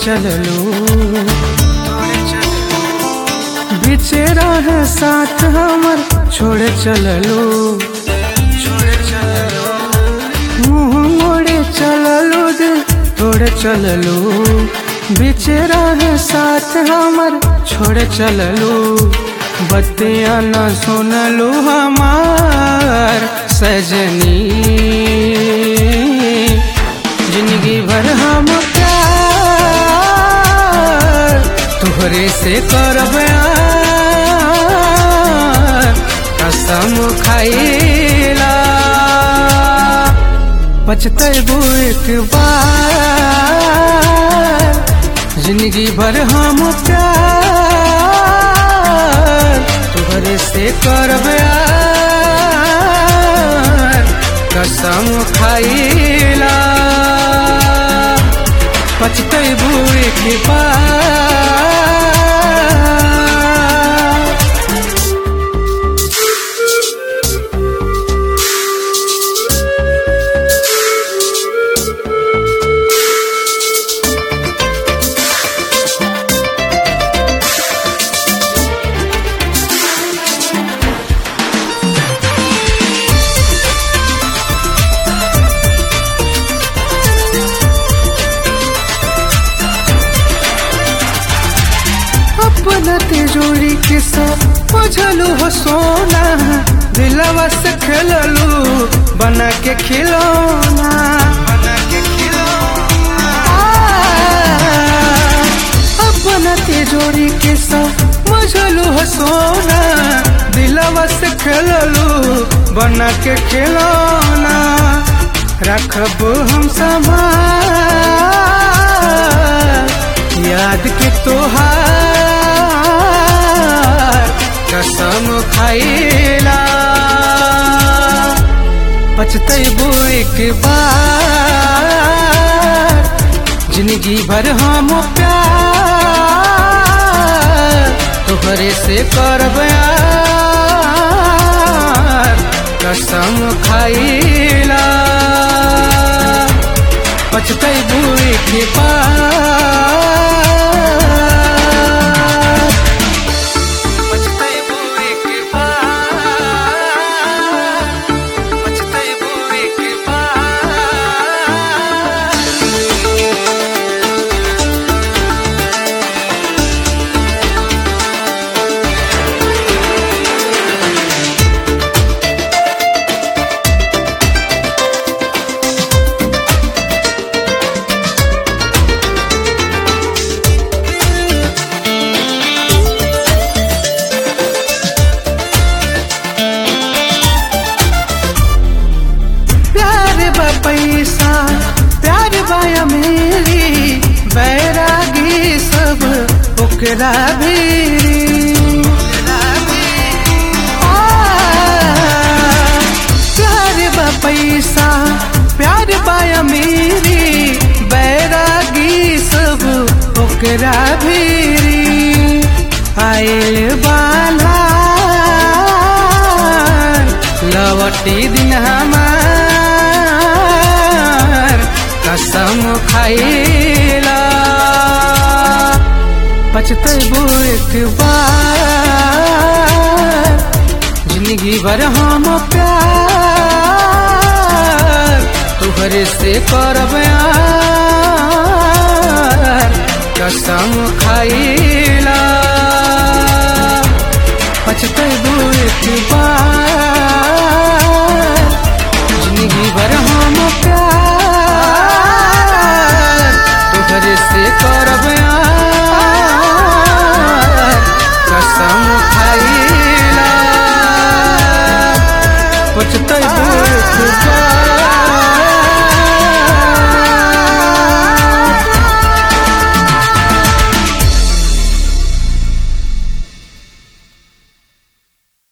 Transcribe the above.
चललू बीचे रहे साथ हमर छोड़ चललू मुँह मोड़े चललू दिल तोड़ चललू बीचे रहे साथ हमर छोड़ चललू बतिया न सुनलू हमार सजनी जिंदगी भर हम प्यार तुहरे से करब कसम खाइला पछतेबू एक बार जिंदगी भर हम प्यार तुहरे से करब कसम खाइला पछतेबू एक बार अपना तिजोरी के सब बुझलू हो सोना दिलवा से खेललू बना के खिलौना बना के खिलौना अपना तिजोरी के सब बुझलू हो सोना दिलवा से खेललू बना के खिलौना रखब हम संभाल याद के तोहार कसम खाइला पछतेबू एक बार जिंदगी भर हम प्यार तोहरे से करब कसम खाइला पछतेबू एक बार पछतेबू एक बार पछतेबू एक बार प्यार बा पैसा प्यार बाया मेरी बैरागी सब ओकरा भी प्यार बा पैसा प्यार बाया मेरी बैरागी सब ओकरा भी आयल बाला लवटी दिन हमार कसम खाइला पछतेबू एक बार जिंदगी भर हम प्यार तुहरे से करब कसम खाइला पछतेबू एक बार